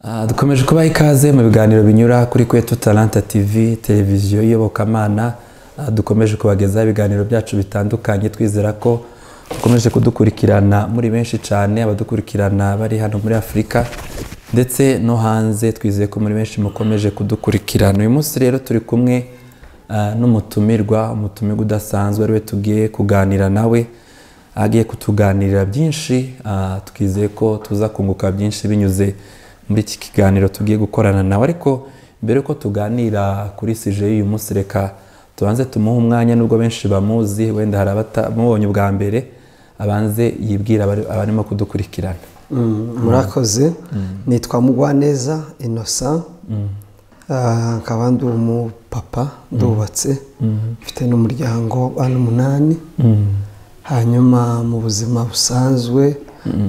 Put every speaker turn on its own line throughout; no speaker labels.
Ah, dukomeje kubaha ikaze mu biganiro binyura kuri kwetu taranta tv televiziyo y'iyobokamana Ah, dukomeje kubagezaho ibiganiro byacu bitandukanye twizera ko dukomeje kudukurikirana muri benshi cyane abadukurikirana bari hano muri afurika ndetse no hanze twizeye ko muri benshi mukomeje kudukurikirana uyu munsi rero turi kumwe ah, n'umutumirwa umutumirwa udasanzwe ariwe tugiye kuganira nawe agiye kutuganirira byinshi ah, twizeye ko tuza kunguka byinshi binyuze muri iki kiganiro tugiye gukorana nawe ariko mbere y'uko tuganira kuri sije y'uyu munsi reka tubanze tumuhe umwanya nubwo benshi bamuzi wenda hari abatamubonye ubwa mbere abanze yibwira abari- abarimo kudukurikirana
Mm, murakoze nitwa mugwaneza innocent Ah, nkaba ndi umupapa ndubatse mfite n'umuryango w'abana umunani hanyuma mu buzima busanzwe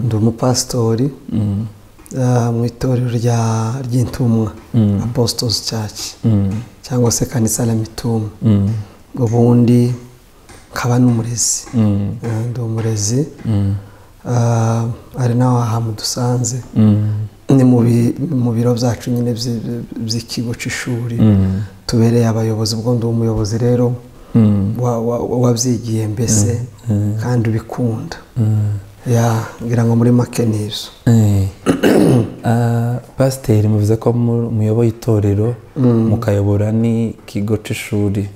ndi umupasitori ah, mu itorero rya- ry'intumwa apostles church cyangwa se kanisa la mitume ubundi nkaba n'umurezi Ah, ndi umurezi Ah, ari naho ahantu dusanze ni mu bi- mu biro byacu nyine byi- byi- by'ikigo cy'ishuri tubereye abayobozi ubwo ndi umuyobozi rero wa- wa- wa- wabyigiye mbese kandi ubikunda ya ngira ngo muri make ni ibyo
Eh, ah, pasiteri muvuze ko mu- muyoboye itorero mukayobora n'ikigo cy'ishuri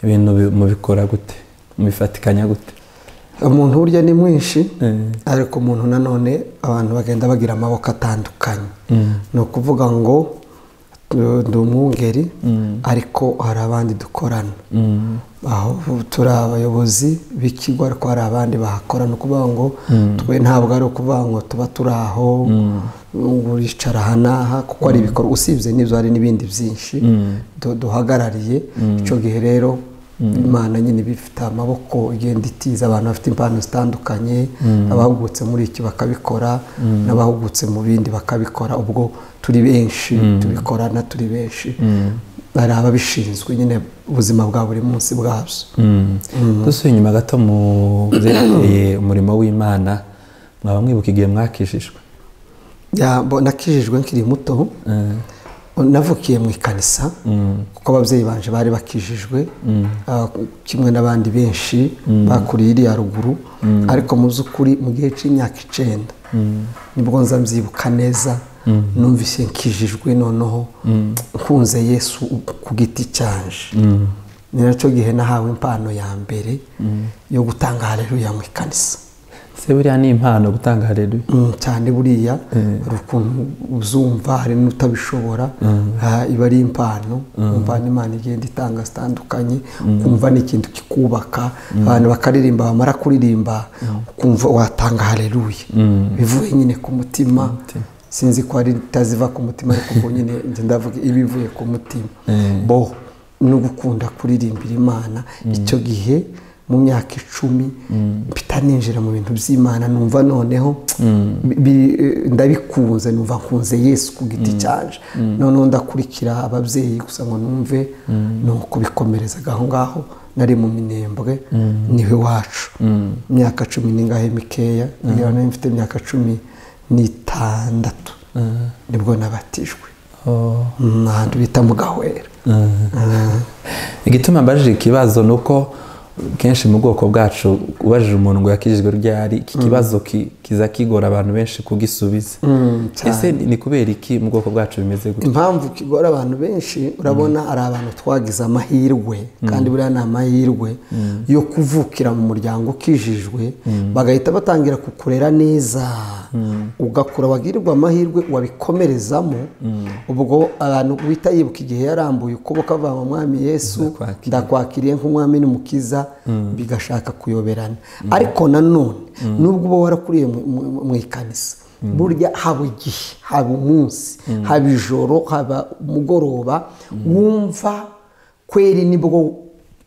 ibintu bi- mubikora gute mubifatikanya gute
umuntu burya ni mwinshi
Eh.
ariko umuntu nanone abantu bagenda bagira amaboko atandukanye ni ukuvuga ngo eh, ndi umwungeri ariko hari abandi dukorana aho turi abayobozi b'ikigo ariko hari abandi bahakora ni ukuvuga ngo twe ntabwo ari ukuvuga ngo tuba turi aho ngo uricara aha n'aha kuko ari ibikorwa usibye n'ibyo hari n'ibindi byinshi du- duhagarariye icyo gihe rero imana nyine iba ifite amaboko igenda itiza abantu bafite impano zitandukanye abahugutse muri iki bakabikora n'abahugutse mu bindi bakabikora ubwo turi benshi tubikorana turi benshi hari ababishinzwe nyine ubuzima bwa buri munsi bwabyo
dusubiye inyuma gato mu byerekeye umurimo w'imana mwaba mwibuka igihe mwakishijwe
Ya, bo- nakijijwe nkiri muto navukiye mu ikanisa kuko ababyeyi banje bari bakijijwe ah, kimwe n'abandi benshi bakuriye iriya ruguru ariko mu by'ukuri mu gihe cy'imyaka icyenda nibwo nza mbyibuka neza numvise nkijijwe noneho nkunze yesu ku giti cyanje ni nacyo gihe nahawe impano ya mbere yo gutanga haleluya mu ikanisa
se buriya ni impano gutanga haleluya
Mm, cyane buriya hari ukuntu uzumva hari n'utabishobora Ah, iba ari impano umva n'imana igenda itanga zitandukanye ukumva ni ikintu kikubaka abantu bakaririmba bamara kuririmba ukumva watanga haleluya bivuye nyine ku mutima sinzi ko hari itaziva ku mutima ariko ubwo nyine njye ndavuga iba ivuye ku mutima bo no gukunda kuririmbira imana icyo gihe mu myaka icumi mpita ninjira mu bintu by'imana numva noneho bi- eh, ndabikunze numva nkunze yesu ku giti cyaje noneho ndakurikira ababyeyi gusa ngo numve ni ukubikomerezaga aho ngaho nari mu minembwe niwe wacu imyaka cumi n'ingahe mikeya ngira ngo nari mfite imyaka cumi n'itandatu nibwo nabatijwe
Oh.
Mm, ahantu bita mu gahwera
igituma mbajije ikibazo ni uko kenshi mu bwoko bwacu ubajije umuntu ngo yakijijwe ryari iki kibazo ki- kiza kigora abantu benshi kugisubiza ese ni ni kubera iki mu bwoko bwacu bimeze gutya
impamvu kigora abantu benshi urabona ari abantu twagize amahirwe kandi buriya ni amahirwe yo kuvukira mu muryango ukijijwe bagahita batangira kukurera neza ugakura wagirwa amahirwe wabikomerezamo ubwo abantu uhita yibuka igihe yarambuye ukuboko avuga ngo mwami yesu
Ndakwakira."
ndakwakiriye nk'umwami n'umukiza bigashaka kuyoberana ariko nanone nubwo uba warakuriye mu- mu- mu ikanisa burya haba igihe haba umunsi haba ijoro haba umugoroba wumva kweri nibwo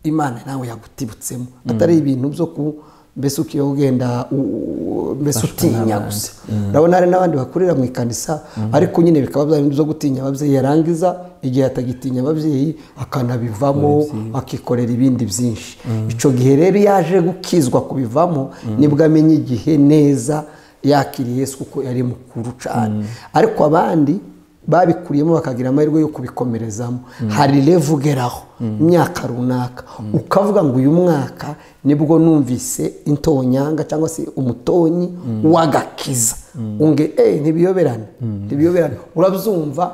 imana nawe yagutibutsemo atari ibintu byo ku mbese ukiyo ugenda u- u- mbese utinya gusa urabona hari n'abandi bakorera mu ikanisa ariko nyine bikaba bya bintu byo gutinya ababyeyi yarangiza igihe atagitinya ababyeyi akanabivamo akikorera ibindi byinshi icyo gihe rero iyo aje gukizwa kubivamo nibwo amenya igihe neza yakiriye yesu kuko yari mukuru cyane ariko abandi babikuriyemo bakagira amahirwe yo kubikomerezamo hari revu ugeraho imyaka runaka ukavuga ngo uyu mwaka nibwo numvise intonyanga cyangwa se umutonyi w'agakiza unge eee ntibiyoberane ntibiyoberane urabyumva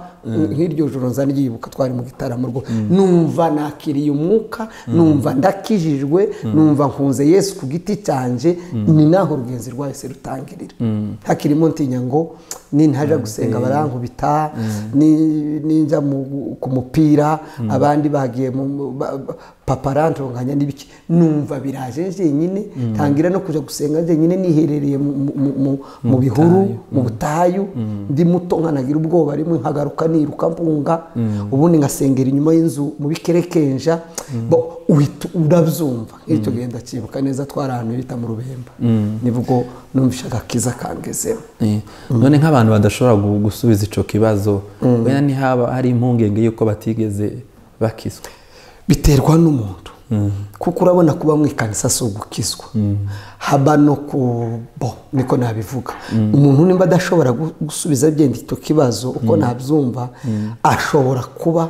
nk'iryo joro nzanyibuka twari mu gitaramo rwo numva nakiriye umwuka numva ndakijijwe numva nkunze yesu ku giti cyanjye ni naho urugenzi rwahise rutangirira hakirimo ntinya ngo nintaja gusenga barankubita ninjya ku mupira abandi bagiye papa arantunganya n'ibiki numva biraje njyenyine tangira no kujya gusenga njyenyine niherereye mu bihuru mu butayu ndi muto nkanagira ubwoba rimwe nkagaruka niruka mpunga ubundi ngasengera inyuma y'inzu mu bikerekenja uhita urabyumva nk'icyo gihe ndacyibuka neza twari ahantu bita mu rubemba nibwo numvisha agakiza kangezemo
none nk'abantu badashobora gu- gusubiza icyo kibazo wenda ntihaba hari impungenge y'uko batigeze bakizwa
biterwa n'umuntu kuko urabona kuba mu ikanisa si ugukizwa haba no ku bo niko nabivuga umuntu nimba adashobora gu- gusubiza byenda icyo kibazo uko nabyumva ashobora kuba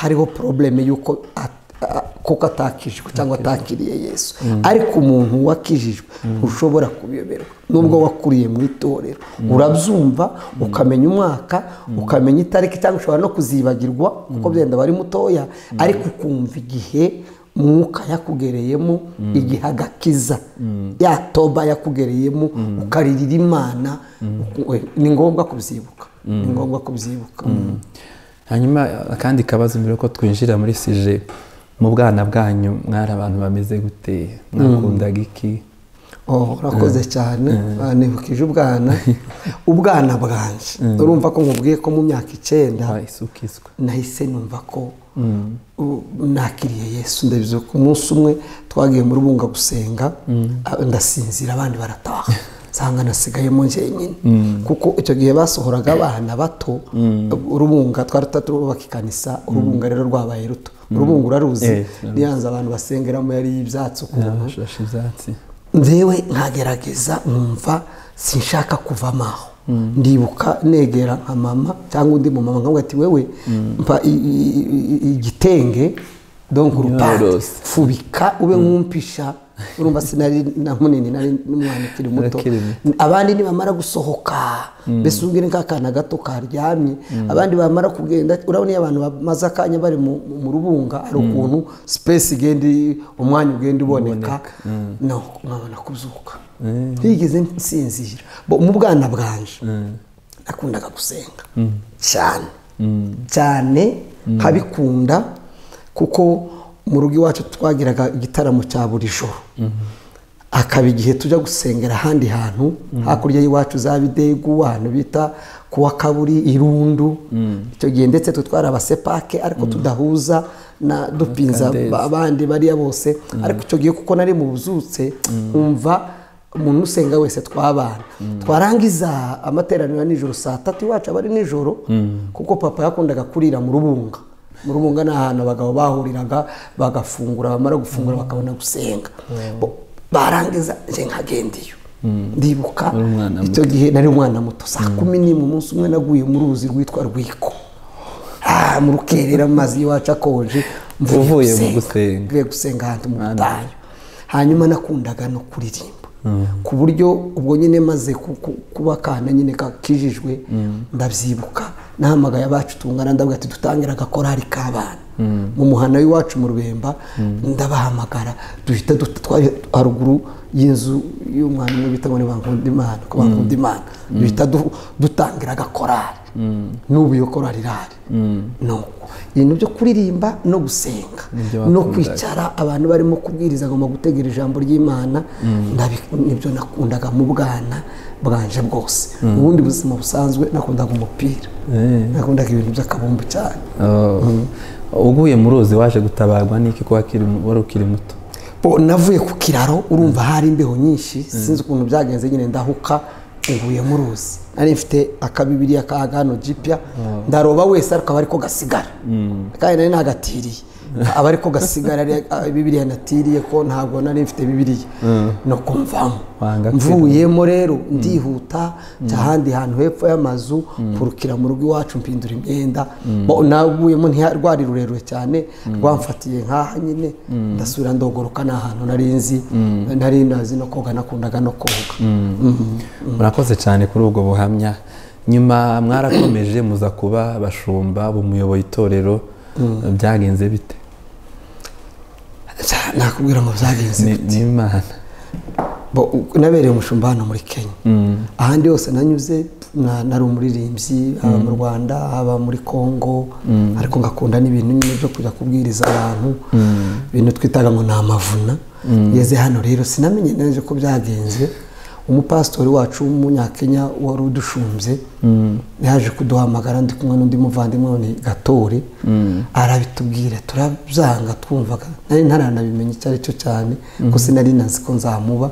hariho porobuleme y'uko a- a- kuko atakijijwe cyangwa atakiriye yesu ariko umuntu wakijijwe ntushobora kubiyoberwa nubwo wakuriye mu itorero urabyumva ukamenya umwaka ukamenya itariki cyangwa ushobora no kuzibagirwa kuko byenda bari mutoya ariko ukumva igihe umwuka yakugereyemo igihe agakiza yatoba yakugereyemo ukaririra imana uku- we, ni ngombwa kubyibuka ni ngombwa kubyibuka
hanyuma akandi kabazo mbere yuko twinjira muri sije mu bwana bwanyu mwari abantu bameze gute mwakundaga iki
Oh, urakoze cyane banibukije ubwana ubwana bwanjye urumva ko nkubwiye ko mu myaka icyenda
Ah, isuka iswa
nahise numva ko u- nakiriye yesu ndabizi ko umunsi umwe twagiye muri bunga gusenga a- ndasinzira abandi barataha nsanga nasigayemo njyenyine kuko icyo gihe basohoraga abana bato urubunga twari tutarubaka ikanisa urubunga rero rwabaye ruto urubunga uraruzi
Eh,
niyanze abantu basengeramo yari y'ibyatsi ukuntu
bashashe ibyatsi
ndewe nkagerageza nkumva sinshaka kuvamo aho ndibuka negera nka mama cyangwa undi mumama nkamwe ati wewe mpa i- i- i- igitenge donk urupande
Yorosi.
fubika ube nkumpisha urumva sinari na munini nari n'umwana ukiri muto
Akiri muto.
abandi nibamara gusohoka mbese ubwire nk'akana gato karyamye abandi bamara kugenda urabona iyo abantu bamaze akanya bari mu mu rubunga hari ukuntu sipesi igenda i- umwanya ugenda uboneka no nkabona kuzuka ntigeze nsinzira Bo, mu bwana bwanje nakundaga gusenga cyane cyane nkabikunda kuko mu rugo iwacu twagiraga igitaramo cya buri joro hakaba igihe tujya gusengera ahandi hantu hakurya y'iwacu za bidegu ahantu bita kuwa kaburi irundu icyo gihe ndetse twe twari abasepake ariko tudahuza na dupinza
Kadezi.
ba- abandi bariya bose ariko icyo gihe kuko nari mu buzutse umva umuntu usenga wese twabana twarangiza amateraniro ya nijoro saa tatu iwacu aba ari nijoro kuko papa yakundaga kurira mu rubunga mu rubunga ni ahantu abagabo bahuriraga bagafungura bamara gufungura bakabona gusenga Bo- barangiza nje nkagendiyo ndibuka
Uri umwana muto.
icyo gihe nari umwana muto saa kumi n'imwe umunsi umwe naguye mu ruzi rwitwa rwiko Ah, mu rukerera mu mazi y'iwacu akonje mvuye
Uvuye mu gusenga.
mvuye gusenga ahantu mu
Mwana
butayu hanyuma nakundaga no kuririmba ku buryo ubwo nyine maze ku- ku- kuba akana nyine kakijijwe ndabyibuka nahamagaye abacu tungana ndavuga ati dutangire agakorari k'abana mu muhana w'iwacu mu rubemba ndabahamagara duhita duta- twari haruguru y'inzu y'umwana umwe bita ngo ni bankundimana ko bankundimana duhita du- dutangira agakorari n'ubu iyo korari irahari nuko ibintu byo kuririmba no gusenga
Nibyo
no
wakundaga.
kwicara abantu barimo kubwiriza agomba gutegera ijambo ry'imana ndabi- nibyo nakundaga mu bwana bwanje bwose ubundi buzima busanzwe nakundaga umupira
Eh.
nakundaga ibintu by'akabumbu cyane
Oh. uguye mu ruzi waje gutabarwa n'iki kuba akiri mu- wari ukiri muto
Bo, navuye ku kiraro urumva hari imbeho nyinshi sinzi ukuntu byagenze nyine ndahuka nguye mu ruzi nari mfite akabibiriya ka gano jipya ndaroba wese ariko aba ariko gasigara kandi nari nagatiriye aba ariko gasigara ari- ah, bibiliya natiriye ko ntabwo nari mfite bibiliya no kumvamo
Wanga
mvuyemo rero ndihuta njya ahandi hantu hepfo y'amazu nkurukira mu rugo iwacu mpindura imyenda Bo- naguyemo ntiharwari rurerure cyane rwamfatiye nk'aha nyine ndasubira ndogoroka ni ahantu nari nzi nari nazi no koga nakundaga no koga
murakoze cyane kuri ubwo buhamya nyuma mwarakomeje muza kuba bashumba bumuyoboye itorero byagenze bite
Cya- nakubwira ngo byagenze
Ni- n'imana
Bo- u- nabereye umushumba hano muri kenya ahandi hose nanyuze na- nari umuririmbyi haba mu rwanda haba muri congo ariko ngakunda n'ibintu nyine byo kujya kubwiriza abantu ibintu twitaga ngo ni amavuna ngeze hano rero sinamenye neza ko byagenze umupasitori wacu w'umunyakenya wari udushumbye yaje kuduhamagara ndi kumwe n'undi muvandimwe we ni gatore arabitubwira turabyanga twumvaga nari ntaranabimenye icyo ari cyo cyane ko sinari nazi ko nzamuba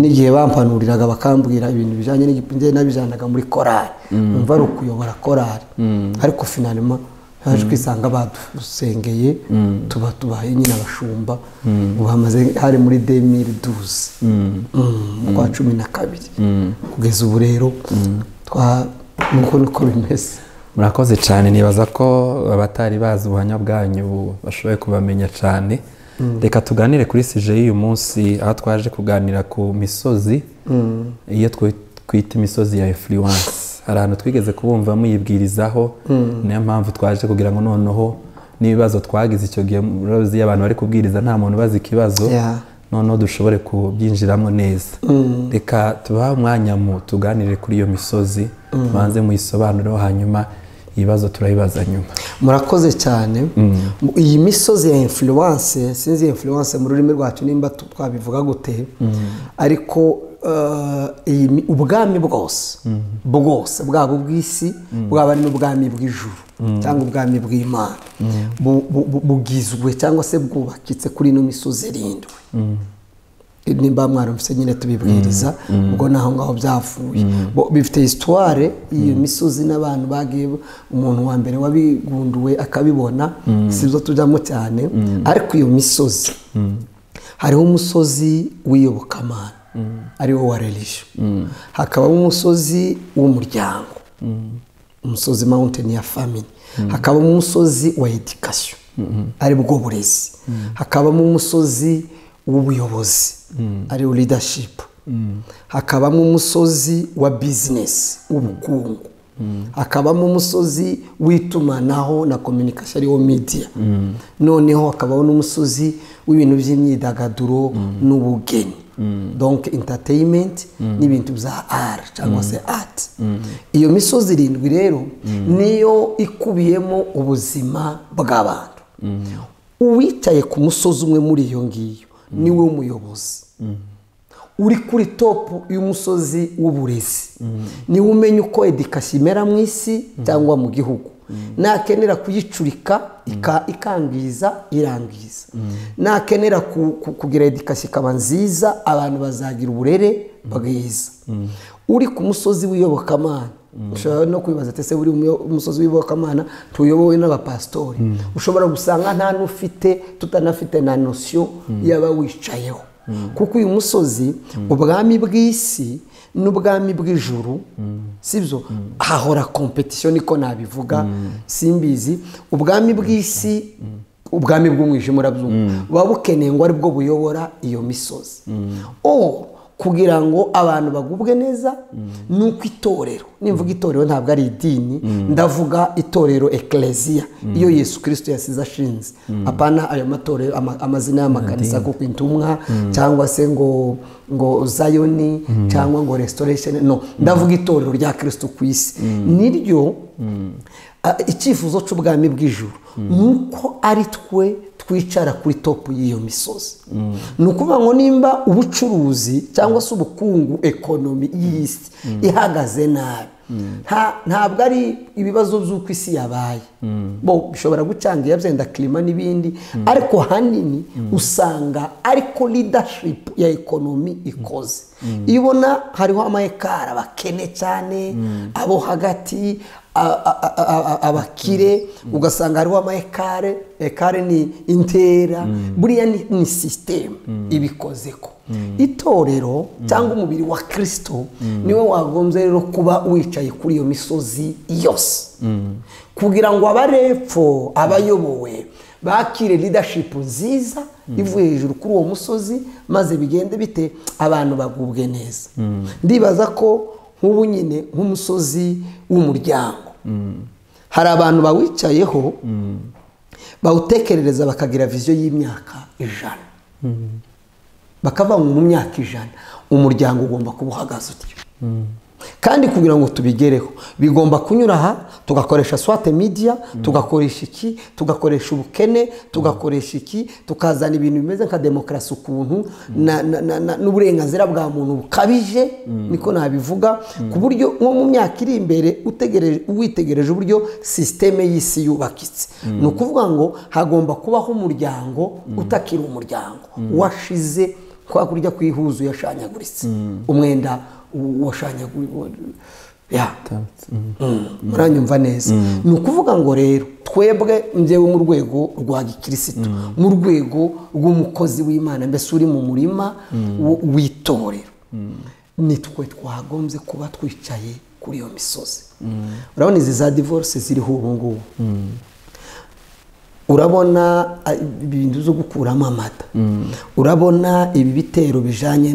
n'igihe bampanuriraga bakambwira ibintu bijyanye n'igihe nabijyanaga muri korari umva ari ukuyobora korari ariko finalima haje kwisanga badusengeye tuba tubaye nyine abashumba ubu hamaze hari muri demiri duze mu kwa cumi na kabiri kugeza ubu rero twa- nuko niko bimeze
murakoze cyane nibaza ko abatari bazi ubuhamya bwanyu bashoboye kubamenya cyane reka tuganire kuri sije y'uyu munsi aho twaje kuganira ku misozi iyo twi- twita imisozi ya influence hari ahantu twigeze kubumva muyibwirizaho niyo mpamvu twaje kugira ngo noneho n'ibibazo twagize icyo gihe murabizi iyo abantu bari kubwiriza nta muntu ubaza ikibazo
Yeah.
noneho dushobore kubyinjiramo neza reka tubahe umwanya mu tuganire kuri iyo misozi tubanze muyisobanureho hanyuma ibibazo turabibaza nyuma
murakoze cyane Mu- iyi misozi ya influence sinzi iyo influence mu rurimi rwacu nimba tu- twabivuga gute ariko eh, iyi mi- ubwami bwose bwose bwaba ubw'isi bwaba ari n'ubwami bw'ijuru cyangwa ubwami bw'imana bu- bu- bu- bugizwe cyangwa se bwubakitse kuri ino misozi irindwi nimba mwarumvise nyine tubibwiriza ubwo naho ngaho byavuye Bo- bifite hisitware iyo misozi n'abantu bagiye umuntu wa mbere wabigunduwe akabibona sibyo tujyamo cyane ariko iyo misozi hariho umusozi w'iyobokamana ariwo wa religion hakabaho umusozi w'umuryango umusozi mountain ya family hakabamo umusozi wa education ari bwo burezi hakabamo umusozi w'ubuyobozi ari wo leadership hakabamo umusozi wa business w'ubukungu hakabamo umusozi w'itumanaho na communication ariwo media noneho hakabaho n'umusozi w'ibintu by'imyidagaduro n'ubugeni donc entertainment n'ibintu bya art cyangwa se art iyo misozi irindwi rero niyo ikubiyemo ubuzima bw'abantu uwicaye ku musozi umwe muri iyo ngiyo niwe muyobozi uri kuri topu y'umusozi w'uburezi niwe umenya uko edikasi imera mu isi cyangwa mu gihugu nakenera kuyicurika ika- ikangiza irangiza nakenera ku- ku- kugira edikasi ikaba nziza abantu bazagira uburere bwiza uri ku musozi w'iyobokamana ushobora no kwibaza ati ese buri umuyo- umusozi w'iyobokamana tuyobowe n'abapasitori ushobora gusanga nta n'ufite tutanafite na nosiyo yaba wicayeho kuko uyu musozi ubwami bw'isi n'ubwami bw'ijuru sibyo hahora kompetisiyo niko nabivuga simbizi ubwami bw'isi ubwami bw'umwijima urabyumva buba bukeneye ngo aribwo buyobora iyo misozi o kugira ngo abantu bagubwe neza ni uko itorero nimvuga itorero ntabwo ari idini ndavuga itorero ekleziya iyo yesu kirisito yasize ashinze apana ayo matorero ama- amazina y'amakanisa kuko intumwa cyangwa se ngo ngo zayoni cyangwa ngo restoration no ndavuga itorero rya kirisito ku isi niryo a- icyifuzo cy'ubwami bw'ijuru ni uko ari twe twicara kuri topu y'iyo misozi ni ukuvuga ngo nimba ubucuruzi cyangwa se ubukungu ekonomi y'isi ihagaze nabi nta- ntabwo ari ibibazo by'uko isi yabaye bo bishobora gucangira byenda kirima n'ibindi ariko hanini usanga ariko leadership ya ekonomi ikoze iyo ubona hariho amayekara bakene cyane abo hagati a- a- a- abakire ugasanga hariho ama ekare ekare ni intera buriya ni ni sisiteme ibikozeko itorero cyangwa umubiri wa kirisito niwe wagombye rero kuba wicaye kuri iyo misozi yose kugira ngo abarepfo abayobowe bakire leadership nziza ivuye hejuru kuri uwo musozi maze bigende bite abantu bagubwe neza ndibaza ko nk'ubu nyine nk'umusozi w'umuryango hari abantu bawicayeho bawutekerereza bakagira viziyo y'imyaka ijana bakavuga ngo mu myaka ijana umuryango ugomba kuba uhagaze utyo kandi kugira ngo tubigereho bigomba kunyura aha tugakoresha swate media tugakoresha iki tugakoresha ubukene tugakoresha iki tukazana ibintu bimeze nka demokarasi ukuntu na- na- na- na- n'uburenganzira bwa muntu bukabije niko nabivuga ku buryo nko mu myaka iri imbere utegereje- witegereje uburyo sisiteme y'isi yubakitse ni ukuvuga ngo hagomba kubaho umuryango utakiri umuryango washize kwa kurya kw'ihuzu yashanyaguritse umwenda washanyaguritse ya muranyumva neza ni ukuvuga ngo rero twebwe njyewe mu rwego rwa gikirisitu mu rwego rw'umukozi w'imana mbese uri mu murima wo- w'itorero nitwe twagombye kuba twicaye kuri iyo misozi urabona izi za divorce ziriho ubu ngubu urabona ah, ibintu byo gukuramo amata urabona ibi bitero bijyanye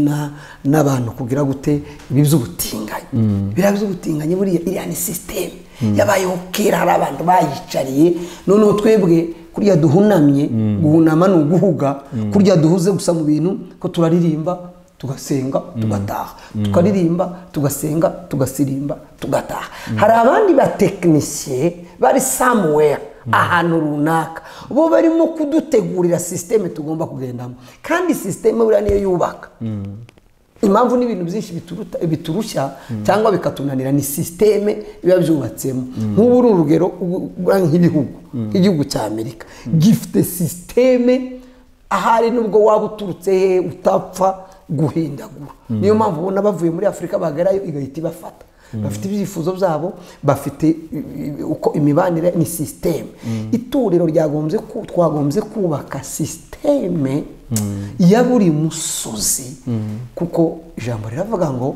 n'abantu kugira gute ibi by'ubutinganyi biriya by'ubutinganyi buriya iriya ni sisiteme yabayeho kera hari abantu bayicariye noneho twebwe kurya duhunamye guhunama ni uguhuga kurya duhuze gusa mu bintu ko turaririmba tugasenga tugataha tukaririmba tugasenga tugasirimba tugataha hari abandi batekinisiye bari somewhere ahantu runaka bo barimo kudutegurira sisiteme tugomba kugendamo kandi sisiteme buriya niyo yubaka impamvu n'ibintu byinshi bituruta- biturushya cyangwa bikatunanira ni sisiteme biba byubatsemo nk'ubu uru urugero ugura nk'ibihugu nk'igihugu cya amerika gifite sisiteme ahari nubwo waba uturutse he utapfa guhindagura niyo mpamvu ubona bavuye muri afurika bagarayo igahita ibafata bafite ibyifuzo byabo bafite i- i- uko imibanire ni sisiteme itorero ryagombye ku- twagombye kubaka sisiteme ya buri musozi kuko ijambo riravuga ngo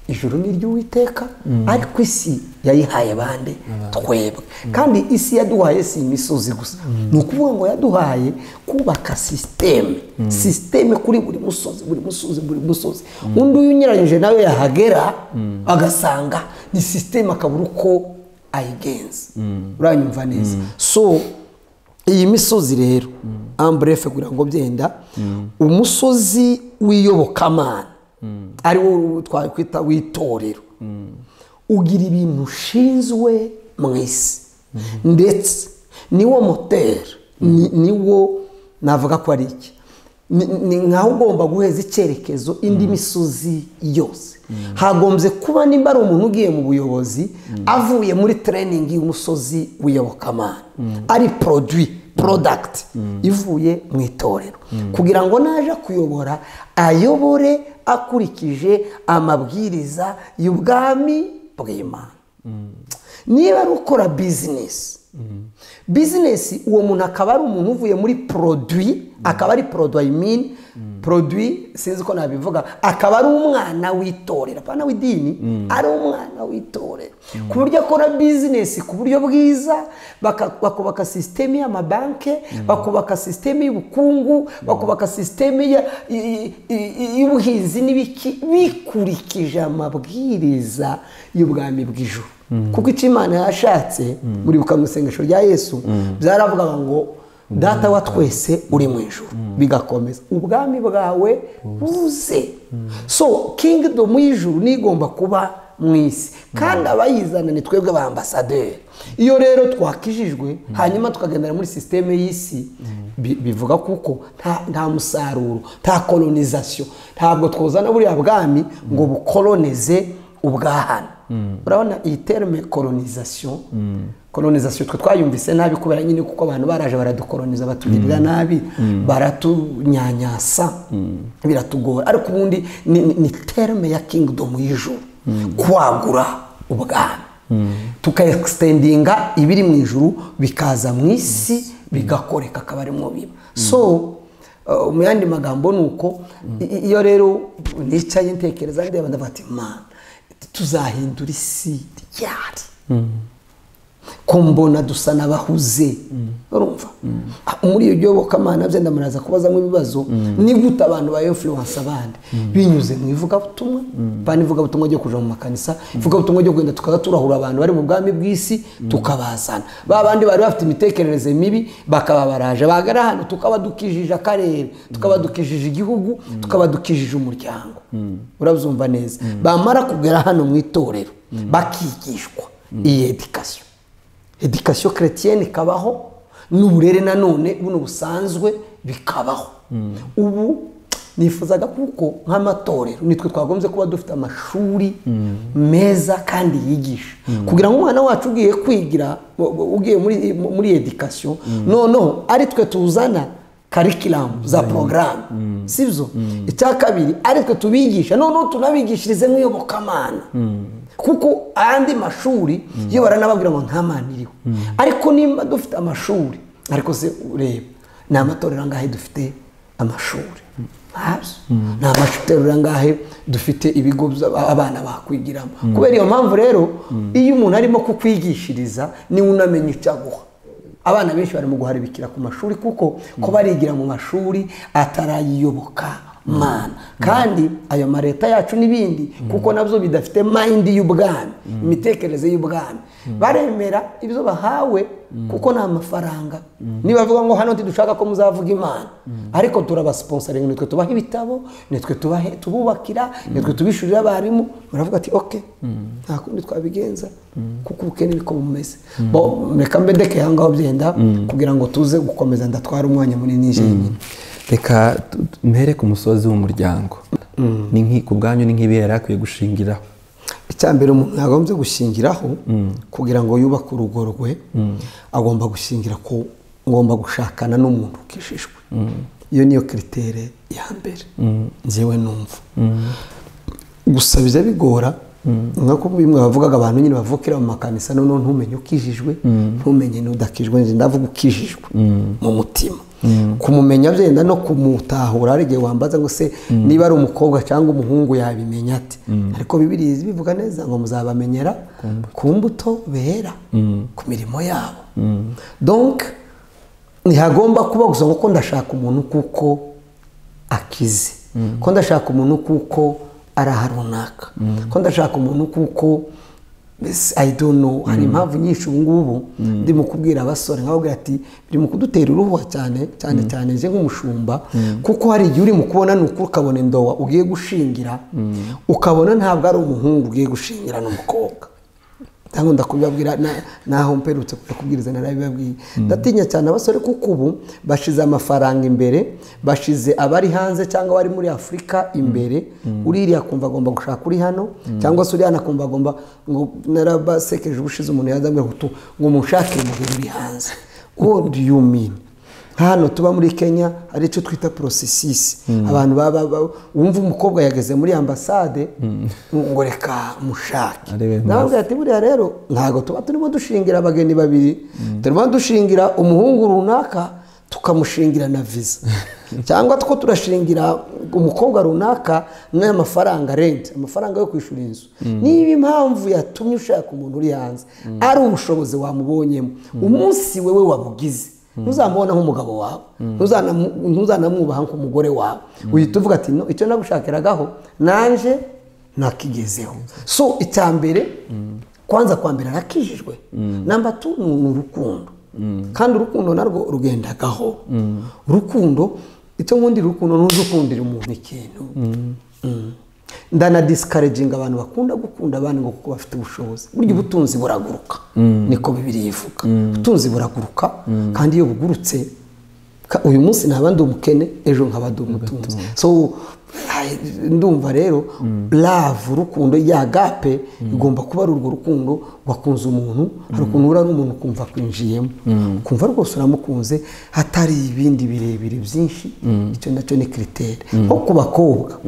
ijuru ni iry'uwiteka ariko isi yayihaye bande twebwe kandi isi yaduhaye si imisozi gusa ni ukuvuga ngo yaduhaye kubaka sisiteme sisiteme kuri buri musozi buri musozi buri musozi undi unyuranyije nawe yahagera agasanga ni sisiteme akabura uko ayigenza uranyumva neza so iyi misozi rero amburefe kugira ngo byenda umusozi w'iyobokamana ari wo twakwita w'itorero ugira ibintu ushinzwe mu isi ndetse niwo moteri ni- niwo navuga ko ari iki ni ni nkaho ugomba guheza icyerekezo indi misozi yose hagombye kuba nimba ari umuntu ugiye mu buyobozi avuye muri tereyiningi y'umusozi w'iyobokamana ari poroduwi porodagiti ivuye mu itorero kugira ngo naje kuyobora ayobore akurikije amabwiriza y'ubwami bw'imana niba ari ukora bizinesi bizinesi uwo muntu akaba ari umuntu uvuye muri poroduwi akaba ari poroduwi ayimini poroduwi sinzi ko nabivuga akaba ari umwana w'itorero apana w'idini ari umwana w'itorero ku buryo akora bizinesi ku buryo bwiza baka- bakubaka sisiteme y'amabanki bakubaka sisiteme y'ubukungu bakubaka sisiteme ya- i- i- i- y'ubuhinzi n'ibiki bikurikije amabwiriza y'ubwami bw'ijuru kuko icyo imana yashatse muribuka mu isengesho rya yesu byaravugaga ngo data wa twese uri mu ijuru bigakomeza ubwami bwawe buze so kingidomu y'ijuru niyo igomba kuba mu isi kandi abayizana ni twebwe ba ambasaderi iyo rero twakijijwe hanyuma tukagendera muri sisiteme y'isi bi- bivuga kuko nta- nta musaruro nta kolonizasiyo ntabwo twuzana buriya bwami ngo bukolonize ubwahana urabona iyi terme kolonizasiyo kolonizasiyo twe twayumvise nabi kubera nyine kuko abantu baraje baradukoloniza batugirira nabi baratunyanyasa biratugora ariko ubundi ni- ni ni terme ya kingidomu y'ijuru kwagura ubwami tukaegisitendinga ibiri mu ijuru bikaza mu isi bigakoreka akaba arimo biba so uh, mu yandi magambo ni uko i- i- iyo rero nicaye ntekereza ndeba ndavuga ati mana tuzahindura isi ryari ko mbona dusa n'abahuze urumva muri iyo byobokamana bye ndamuraza kubazamo ibibazo ni gute abantu ba influence abandi binyuze mu ivugabutumwa bana ivugabutumwa ryo kuja mu makanisa ivugabutumwa ryo kugenda tukaza turahura abantu bari mu bwami bw'isi tukabazana ba bandi bari bafite imitekerereze mibi bakaba baraje bagara hano tukaba dukijije akarere tukaba dukijije igihugu tukaba dukijije umuryango urabyumva neza bamara kugera hano mu itorero bakigishwa iyi edikasiyo edikasiyo keretiyeni ikabaho n'uburere nanone buno busanzwe bikabaho ubu nifuzaga kuko nk'amatorero nitwe twagombye kuba dufite amashuri meza kandi yigisha kugira ngo umwana wacu ugiye kwigira u- u- ugiye muri- muri edikasiyo noneho ari twe tuzana karikiramu za porogaramu si byo icya kabiri aritwe tubigisha noneho tunabigishirize nk'iyobokamana kuko ayandi mashuri iyo baranababwira ngo nta mana iriho ariko niba dufite amashuri ariko se ureba ni amatorero angahe dufite amashuri ntazo ni amatorero angahe dufite ibigo by'aba- abana bakwigiramo kubera iyo mpamvu rero iyo umuntu arimo kukwigishiriza niwe unamenya icyo aguha abana benshi barimo guharibikira ku mashuri kuko ko barigira mu mashuri atarayiyoboka mana kandi ayo mareta yacu n'ibindi kuko nabyo bidafite mayindi y'ubwami imitekerereze y'ubwami baremera ibyo bahawe kuko ni amafaranga nibavuga ngo hano ntidushaka ko muzavuga imana ariko turabasiponsaringa nitwe tubaha ibitabo nitwe tubahe- tububakira nitwe tubishyurira abarimu baravuga ati oke nta kundi twabigenza kuko ubukene niko bumeze bo reka mbedeke aho ngaho byenda kugira ngo tuze gukomeza ndatwara umwanya munini njyenyine
reka tu- tu- mpere ku musozi w'umuryango ni nk'i- ku bwanyu ni nk'ibihe yari akwiye gushingiraho
icya mbere umuntu yagombye gushingiraho kugira ngo yubake urugo rwe agomba gushingira ku ngomba gushakana n'umuntu ukijijwe iyo niyo kiritere ya mbere njyewe numva gusa bijya bigora nk'uko bimwe bavugaga abantu nyine bavukira mu makanisa noneho ntumenye ukijijwe ntumenye n'udakijijwe njye ndavuga ukijijwe mu mutima kumumenya byenda no kumutahura hari igihe wambaza ngo se niba ari umukobwa cyangwa umuhungu yabimenya ate ariko bibiriya bivuga neza ngo muzabamenyera ku mbuto bera ku mirimo yabo donc ntihagomba kuba gusa ngo ko ndashaka umuntu kuko akize ko ndashaka umuntu kuko ari aha runaka ko ndashaka umuntu kuko mbese I don't know hari impamvu nyinshi ubu ngubu ndimo kubwira abasore nkababwira ati biri mu kudutera uruhuha cyane cyane cyane nje nk'umushumba kuko hari igihe urimo kubona ni ukuri ukabona indowa ugiye gushingira ukabona ntabwo ari umuhungu ugiye gushingira n'umukobwa cyangwa ndakubibabwira na- naho mperutse kubwiriza narabibabwiye ndatinya cyane abasore kuko ubu bashize amafaranga imbere bashize abari hanze cyangwa abari muri afurika imbere uririya kumva agomba gushaka uri hano cyangwa se uri hano akumva agomba ngo narabasekeje ubushize umuntu yazamwira ngo tu- ngo munshakire mu bintu uri hanze what do you mean hano tuba muri kenya hari icyo twita porosesisi abantu baba ba- wumva umukobwa yageze muri ambasade ngo reka mushake
Arebe impamvu.
nababwira ati buriya rero ntabwo tuba turimo dushingira abageni babiri turimo dushingira umuhungu runaka tukamushingira na viza cyangwa two turashingira umukobwa runaka n'aya mafaranga renti amafaranga yo kwishyura inzu niba impamvu yatumye ushaka umuntu uri hanze ari ubushobozi wamubonyemo umunsi wewe wabugize ntuzamubona nk'umugabo wawe ntuzanamu- ntuzanamwubaha nk'umugore wawe uhita uvuga ati no icyo nagushakiragaho nanje nakigezeho so icya mbere kwanza kwa mbere arakijijwe namba tu ni urukundo kandi urukundo narwo rugendagaho urukundo icyo nkundira urukundo ni uzukundira umuntu ikintu ndanadisikareginga abantu bakunda gukunda abandi ngo kuko bafite ubushobozi burya ubutunzi buraguruka niko bibiri yivuga ubutunzi buraguruka kandi iyo bugurutse Ka- uyu munsi naba ndi umukene ejo nkaba ndi umutunzi so ay- ndumva rero love urukundo ya gape igomba kuba ari urwo rukundo wakunze umuntu hari ukuntu ura n'umuntu ukumva akwinjiyemo ukumva rwose uramukunze hatari ibindi birebire byinshi icyo nacyo ni kiriteri nko ku bakobwa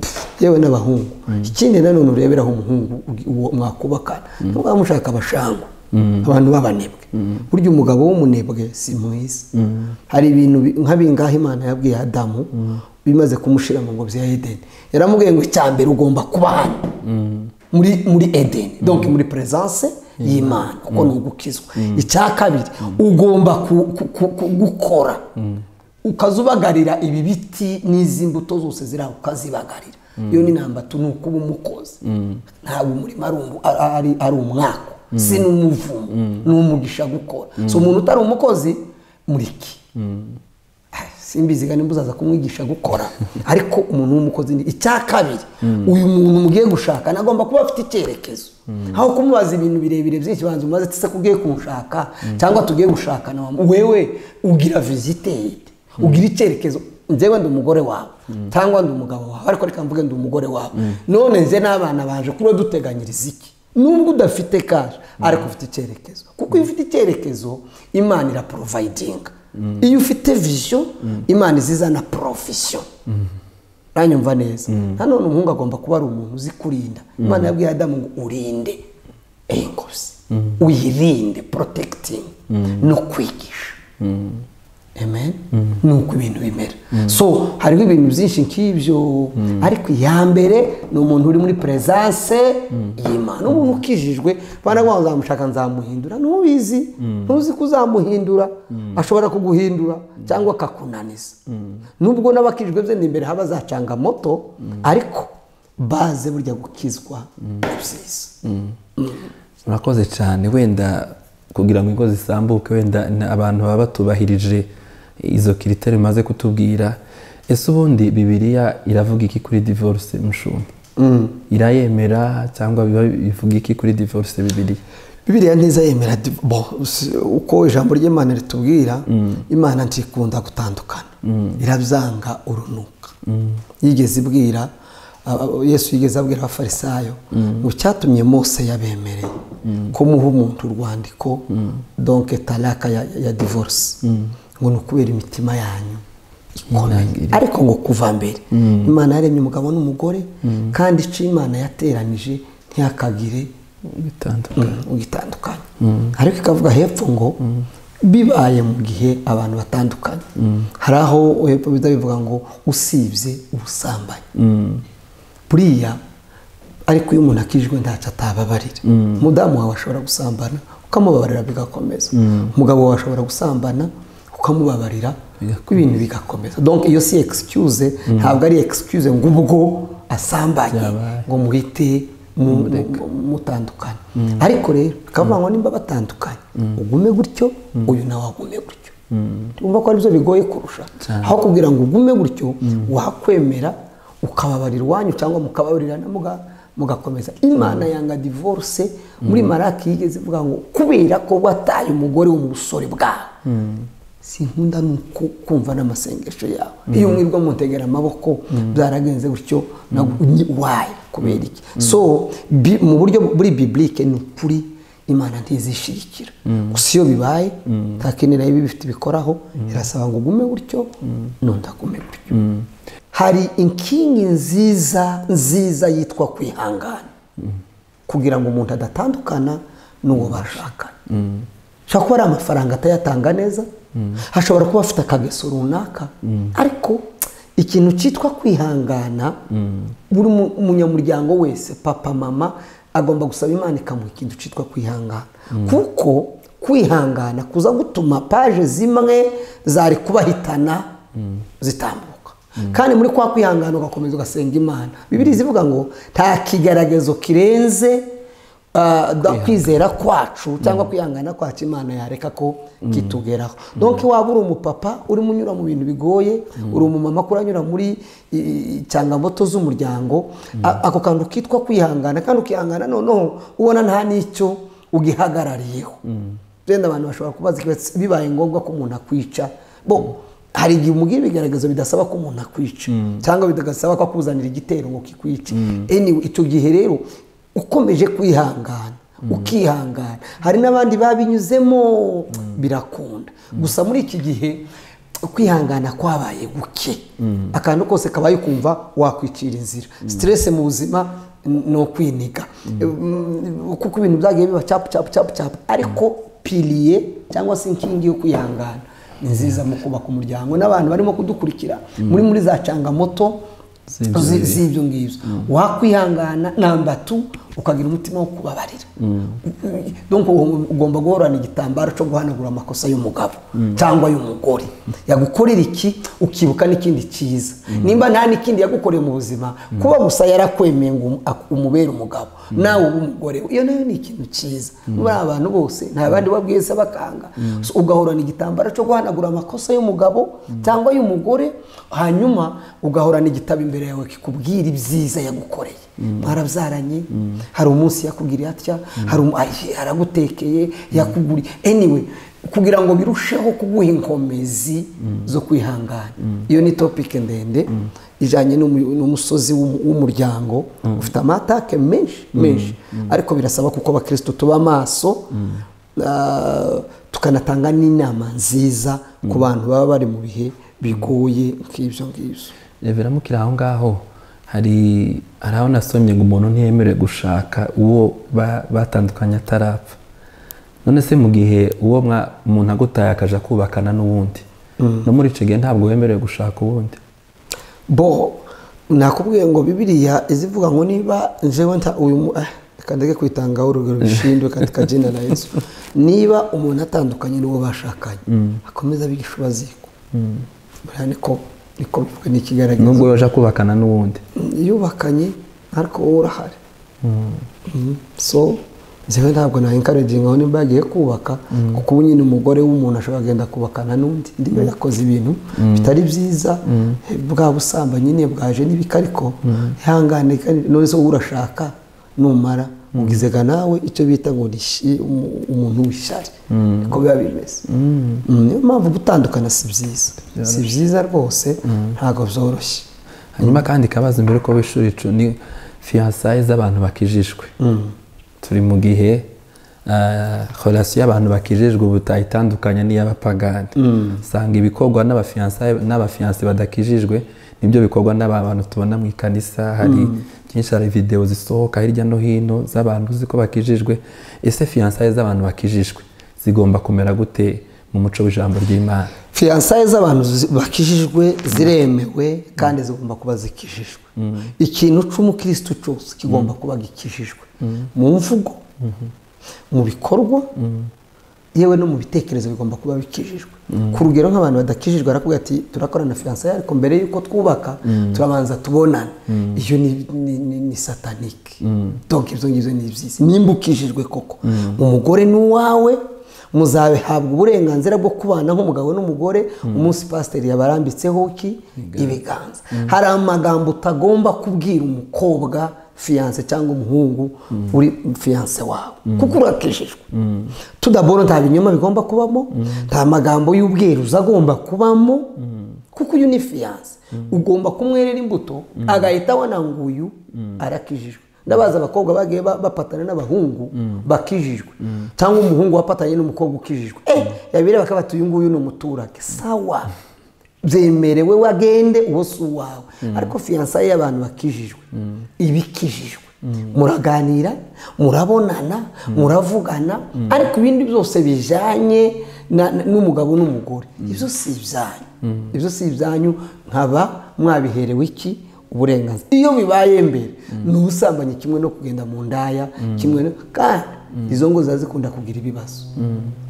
Pff, yewe n'abahungu ikindi nanone ureberaho umuhungu uwo mwakubakana niba mushaka abashangwa abantu b'abanebwe burya umugabo w'umunebwe si mwiza hari ibintu bi- nk'abingaha imana yabwiye adamu bimaze kumushira mu ngobyi ya edeni yaramubwiye ngo icya mbere ugomba kuba hano muri muri edeni donc muri presence y'imana kuko ni ugukizwa icya kabiri ugomba ku- ku- ku- ku- gukora ukazubagarira ibi biti n'izi mbuto zose ziri aho ukazibagarira iyo ni nambatu ni ukuba umukozi ntabwo umurima ari umu- ari- ari- ari umwaka si n'umuvumo ni umugisha gukora so umuntu utari umukozi muriki simbiziga nimba uzaza kumwigisha gukora ariko umuntu w'umukozi ni icya kabiri uyu muntu mugiye gushaka nagomba kuba afite icyerekezo aho kumubaza ibintu birebire byinshi banza umubaze ati se kugiye kumushaka cyangwa tugiye gushakana wamu- wewe ugira visiteri ugira icyerekezo njyewe ndi umugore wawe cyangwa ndi umugabo wawe ariko reka mvuge ndi umugore wawe none nze n'abana baje kuba duteganyiriza iki nubwo udafite kaje ariko ufite icyerekezo kuko iyo ufite icyerekezo imana iraprovayidinga iyo ufite vision imana izizana profession uranyumva neza nanone umuhungu agomba kuba ari umuntu uzi kurinda imana yabwiye adamu ngo urinde ingozi uyirinde protecting no kwigisha amen ni uko ibintu bimera so hariho ibintu byinshi nk'ibyo ariko iya mbere ni umuntu uri muri presence y'imana umuntu ukijijwe banagomba nzamushaka nzamuhindura ntubizi ntuzi ko uzamuhindura ashobora kuguhindura cyangwa akakunaniza nubwo n'abakijijwe bye ni imbere haba azacanga moto ariko baze burya gukizwa ni byiza
murakoze cyane wenda kugira ngo ingo zisambuke wenda na- abantu baba batubahirije izo kiriteri umaze kutubwira ese ubundi bibiliya iravuga iki kuri divorce mushumba irayemera cyangwa biba- bivuga iki kuri divorce bibiliya
bibiriya ntiza yemera div- bo, si- uko ijambo ry'imana ritubwira imana ntikunda gutandukana irabyanga urunuka yigeze ibwira a- a- yesu yigeze abwira abafarisayo ngo cyatumye mose yabemereye ko muha umuntu urwandiko donke taraka ya, ya divorce ngo ni ukubera imitima yanyu
Inangirire.
ariko ngo kuva mbere imana yaremye umugabo n'umugore kandi icyo imana yateranije ntihakagire
bitandukanye
ugitandukanye ariko ikavuga hepfo ngo bibaye mu gihe abantu batandukanye hari aho hepfo biza bivuga ngo usibye ubusambanyi buriya ariko iyo umuntu akijwe ntacyo atababarira umudamu wawe ashobora gusambana ukamubabarira bigakomeza umugabo wawe ashobora gusambana ukamubabarira ibintu bigakomeza donc iyo si excuse ntabwo ari excuse ngo ubwo asambanye
Byabaye.
ngo muhite mu- mu- mutandukanye ariko rero bikavuga ngo nimba batandukanye ugume gutyo uyu nawe agume gutyo wumva ko aribyo bigoye kurusha aho kugira ngo ugume gutyo wakwemera ukababarira iwanyu cyangwa mukababarirana muga- mugakomeza imana yanga divorce muri maraki yigeze ivuga ngo kubera ko wataye umugore wo mu busore bwawe sinkunda ni uko kumva n'amasengesho yawe iyo mwirwa mutegera amaboko byaragenze gutyo wayi kubera iki so bi- mu buryo buri biblike ni ukuri imana ntizishirikira gusa iyo bibaye nta kindi nayo iba ibifite ibikoraho irasaba ngo ugume gutyo n'undi agume gutyo hari inkingi nziza nziza yitwa kwihangana kugira ngo umuntu adatandukana n'uwo bashakanye hashobora kuba ari amafaranga atayatanga neza hashobora kuba afite akageso runaka ariko ikintu cyitwa kwihangana buri mu- munyamuryango wese papa mama agomba gusaba imana ikamuha ikintu cyitwa kwihangana kuko kwihangana kuza gutuma paje zimwe zari kubahitana zitambuka kandi muri kwa kwihangana ugakomeza ugasenga imana bibiriya zivuga ngo nta kigaragazo kirenze Uh, da- kwizera kwacu cyangwa kwihangana kwacu imana yareka ko kitugeraho donc waba uri umupapa urimo unyura mu bintu bigoye uri umumama ko uranyura muri i- i- cyangamoto z'umuryango A- ako kantu kitwa kwihangana kandi ukihangana noneho ubona nta n'icyo ugihagarariyeho wenda abantu bashobora kubaza ikibazo bibaye ngombwa ko umuntu akwica bo hari igihe umubwira ibigaragaza bidasaba ko umuntu akwica cyangwa bidagasaba ko akuzanira igitero ngo kikwice anyway icyo gihe rero ukomeje kwihangana ukihangana hari n'abandi babinyuzemo birakunda gusa muri iki gihe kwihangana kwabaye guke akantu kose kabaye ukumva wakwicira inzira siteresi mu buzima ni ukwiniga kuko ibintu byagiye biba cyapu cyapu cyapu cyapu ariko piriye cyangwa se inkingi yo kwihangana ni nziza mu kubaka umuryango n'abantu barimo kudukurikira muri muri za cangamoto
Z'ibyo
zi-
ngibyo.
z'ibyo ngibyo wakwihangana namba tu ukagira umutima wo kubabarira Donc, uwo- ugomba guhorana igitambaro cyo guhanagura amakosa y'umugabo cyangwa y'umugore yagukorera iki ukibuka n'ikindi cyiza nimba nta n'ikindi yagukoreye mu buzima kuba gusa yarakwemeye ngo umu- ak- umubere umugabo nawe ube umugore we, iyo nayo ni ikintu cyiza muri aba bantu bose nta bandi babwiza bakanga So, ugahorana igitambaro cyo guhanagura amakosa y'umugabo cyangwa y'umugore hanyuma ugahorana igitabo imbere yawe kikubwira ibyiza yagukoreye mwarabyaranye hari umunsi yakugiriye atya hari umu- ay- aragutekeye yakuguriye anyway kugira ngo birusheho kuguha inkomezi zo kwihangana iyo ni topike ndende ijyanye n'umu- n'umusozi w'umu- w'umuryango ufite amatake menshi menshi ariko birasaba kuko abakristo tuba maso ah, tukanatanga n'inama nziza ku bantu baba bari mu bihe bigoye nk'ibyo ngibyo
biramukira aho ngaho hari hari aho nasomye ngo umuntu ntiyemerewe gushaka uwo ba- batandukanye atarapfa none se mu gihe uwo mwa- umuntu agutaye akaja kubakana n'uwundi no muri icyo gihe ntabwo wemerewe gushaka uwundi
bo nakubwiye ngo bibiriya izivuga ngo niba njewe nta uyu mu- eh, reka ndeke kwitangaho urugero bishindwe kandi kagenda na yesu niba umuntu atandukanye n'uwo bashakanye akomeza abigisha ubaziko buriya niko niko bivuga n'ikigaragaza
nubwo yaje kubakana n'uwundi
yubakanye ariko wowe urahari Mhm. so nzewe ntabwo nayinkaraginga aho nimba yagiye kubaka kuko ubu nyine umugore w'umuntu ashobora kugenda kubakana n'undi ndiba yakoze ibintu bitari byiza bwa busambanyi nyine bwaje n'ibiki ariko ihangane kandi none se wowe urashaka numara ugize ga nawe icyo bita ngo ni ishi- umu- umuntu w'ishyari niko biba bimeze Mm, niyo mpamvu gutandukana si byiza si byiza rwose ntabwo byoroshye
hanyuma kandi kabaza imbere uko w'ishuri icu ni fiyansaye z'abantu bakijijwe turi mu gihe horasiyo y'abantu bakijijwe ubu itandukanye n'iy'abapagani usanga ibikorwa n'abafiyansaye n'abafiyanse badakijijwe nibyo bikorwa n'aba bantu tubona mu ikanisa hari byinshi hari videwo zisohoka hirya no hino z'abantu uzi ko bakijijwe ese fiyansaye z'abantu bakijijwe zigomba kumera gute mu muco w'ijambo ry'imana
fiyansaye z'abantu zi- bakijijwe ziremewe kandi zigomba kuba zikijijwe ikintu cy'umukirisitu cyose kigomba kuba gikijijwe mu mvugo mu bikorwa yewe no mu bitekerezo bigomba kuba bikijijwe ku rugero nk'abantu badakijijwe barakubwira ati turakorana fiyansaye ariko mbere y'uko twubaka turabanza tubonane iyo ni- ni- ni ni satanike donke ibyo ngibyo ni byiza nimba ukijijwe koko umugore ni uwawe muzabihabwa uburenganzira bwo kubana nk'umugabo n'umugore umunsi pasiteri yabarambitseho ki ibiganza hari amagambo utagomba kubwira umukobwa fiyanse cyangwa umuhungu uri fiyanse wawe kuko urakijijwe tudabona nta binyoma bigomba kubamo nta magambo y'ubweruza agomba kubamo kuko uyu ni fiyanse ugomba kumwerera imbuto agahita abona ngo uyu arakijijwe ndabazi abakobwa bagiye ba- bapatana n'abahungu bakijijwe cyangwa umuhungu wapatanye n'umukobwa ukijijwe eh yabireba bakabata uyu nguyu ni umuturage sawa byemerewe wagende uwo si uwawe ariko fiyansaye y'abantu bakijijwe ibikijijwe muraganira murabonana muravugana ariko ibindi byose bijyanye na- na- n'umugabo n'umugore ibyo si ibyanyu ibyo si ibyanyu nkaba mwabiherewe iki uburenganzira iyo bibaye mbere ni ubusambanyi kimwe no kugenda mu ndaya kimwe no kandi izo ngo ziba zikunda kugira ibibazo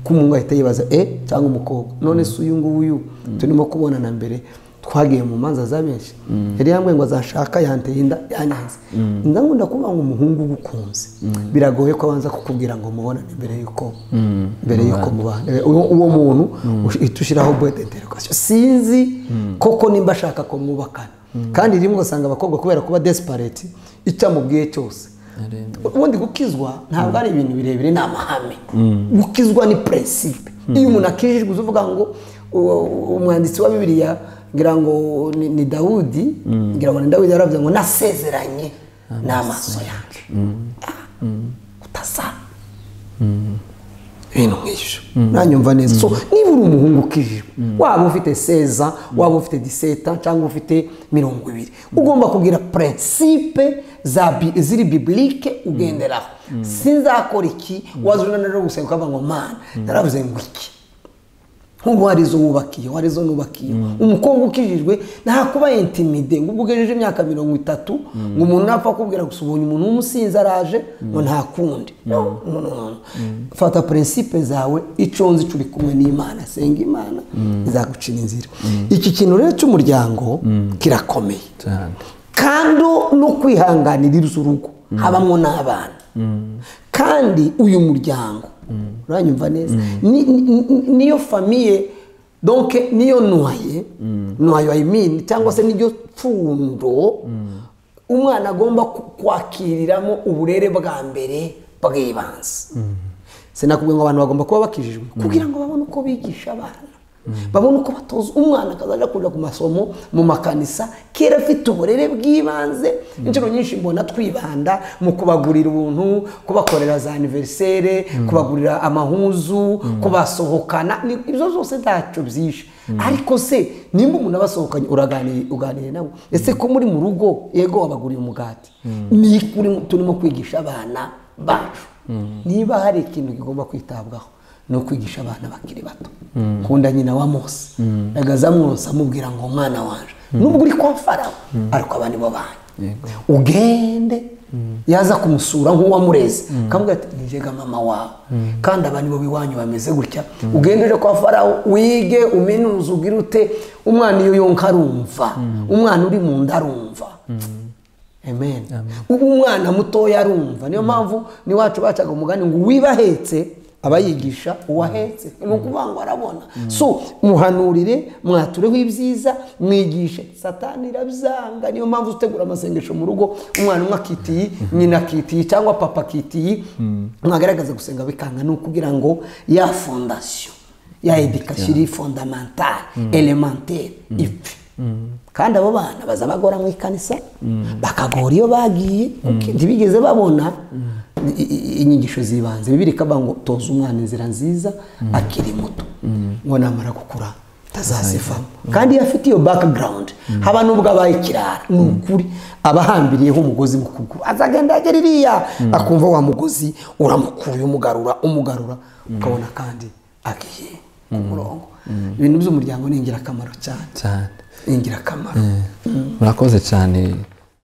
ko umuhungu ahita yibaza e cyangwa umukobwa none se uyu nguyu turimo kubonana mbere twagiye mu manza za benshi yari yambwiye ngo azashaka yanteye inda yanyanze inda ngo ndakuvuga ngo umuhungu ugukunze biragoye ko abanza kukubwira ngo mubonane mbere y'uko mbere y'uko mubana Eh, uwo uwo muntu uhita ushyiraho bode interogasiyo sinzi koko nimba ashaka ko mwubakana kandi rimwe ugasanga abakobwa kubera kuba desparate icyo amubwiye cyose ubundi gukizwa ntabwo ari ibintu birebire ni amahame gukizwa ni peresipe iyo umuntu akijijwe uvuga ngo uwo- umwanditsi wa bibiliya ngira ngo ni- ni dawudi ngira ngo ni dawudi yaravuze ngo nasezeranye n'amaso yanjye utazana ibintu nk'ibyo nanyumva neza so niba uri umuhungu ukijijwe waba ufite seza waba ufite diseta cyangwa ufite mirongo ibiri ugomba kugira prinsipe za bi- ziri bibilike ugenderaho sinzakora iki waza unaniwe no gusenga ukavuga ngo mana naravuze ngo iki nk'ubu hari izo wubakiye hari izo nubakiye umukobwa ukijijwe ntakuba intimide ngo ubwo ugejeje imyaka mirongo itatu ngo umuntu napfa kubwira gusa ubonye umuntu w'umusinzi araje ngo nta kundi No, no, no, no. fata prinsipe zawe icyo wunze icyo uri kumwe n'imana senga imana izagucira inzira iki kintu rero cy'umuryango kirakomeye
cyane
kandi no kwihanganiriza urugo habamo n'abana kandi uyu muryango uranyumva neza ni- ni- ni- niyo famiye donke niyo nwaye nwayo ayimini cyangwa se niryo pfundo umwana agomba ku- kwakiriramo uburere bwa mbere bw'ibanze sinakubwiye ngo abantu bagomba kuba bakijijwe kugira ngo babone uko bigisha abana babone uko batoza umwana akazajya kujya ku masomo mu makanisa kera afite uburere bw'ibanze inshuro nyinshi mbona twibanda mu kubagurira ubuntu kubakorera za aniverisere kubagurira amahuzu kubasohokana ni- ibyo zose ntacyo byishe ariko se nimba umuntu abasohokanye uraganira uganire nabo ese ko muri mu rugo yego wabaguriye umugati ni iki urimo- turimo kwigisha abana bacu niba hari ikintu kigomba kwitabwaho ni ukwigisha abana bakiri bato nkunda nyina wa mose agaza mwose amubwira ngo umwana waje nubwo uri kwa farawo ariko aba ni bo banyu ugende yaza kumusura nk'uwamureze akamubwira ati njyega mama wawe kandi abantu bo iwanyu bameze gutya ugende uje kwa farawo wige uminuze ugire ute umwana iyo yonka arumva umwana uri mu nda arumva amen ubu umwana mutoya arumva niyo mpamvu n'iwacu bacaga umugani ngo uwibahetse aba yigisha uwahetse ni ukuvuga ngo arabona so muhanurire mwatureho ibyiza mwigishe satani irabyanga niyo mpamvu utegura amasengesho mu rugo umwana umwe akitiye nyina akitiye cyangwa papa akitiye mwagaragaza gusenga bikanga ni ukugira ngo ya fondasiyo ya edikasiyo iri fondamantale elementare ipfe kandi abo bana baza bagora mu ikanisa bakagora iyo bagiye kuko ntibigeze babona i- i- inyigisho z'ibanze bibiri kavuga ngo toza umwana inzira nziza akiri muto ngo namara gukura atazazivamo kandi iyo afite iyo background haba n'ubwo abaye ikirara ni ukuri aba ahambiriyeho umugozi mu kuguru azagenda yagera iriya akumva wa mugozi uramukuye umugarura umugarura ukabona kandi agiye ku murongo ibintu by'umuryango ni ingirakamaro cyane
cyane
ni ingirakamaro
murakoze cyane